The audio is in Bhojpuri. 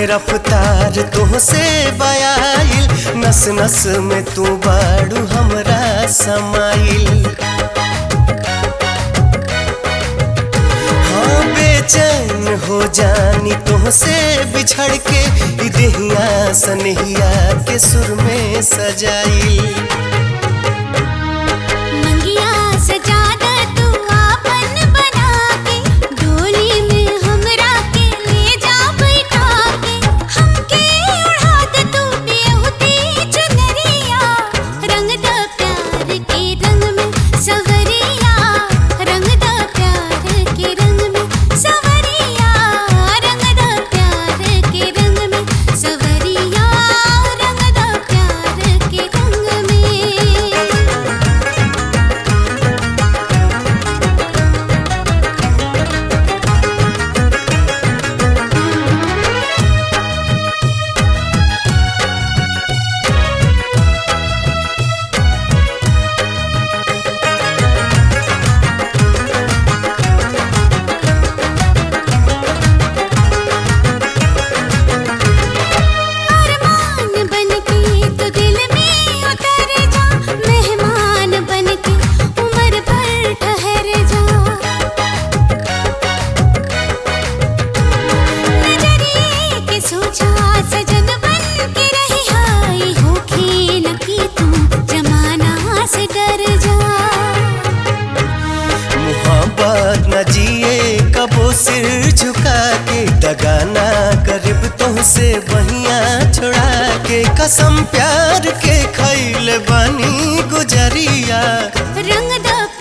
रफ्तार तुहसे बयाइल नस नस में तू बाड़ू हमरा समाइल हाँ बेचैन हो जानी तुहसे बिछड़ के ई देहिया सनहिया के सुर में सजाइल मंगिया सजादा तू आपन बना के डोली में हमरा के ले जा बैठा के हमके उड़ा दे तू बेहुदी चुनरिया रंग द प्यार के रंग में सवरिया रंग द प्यार के रंग में सवरिया रंग द प्यार के रंग में सवरिया रंग द प्यार के रंग में अरमान बनके तो दिल में उतर जा मेहमान बनके उम्र भर ठहर जा नजरिए के सोचा सजन बन के रही हाय हो खेल की तू जमाना से डर जा मोहब्बत न जिए कबो सिर झुका के दगाना करीब तुहसे बहिया छोड़ा के कसम प्यार के खैल बनी गुजरिया रंग द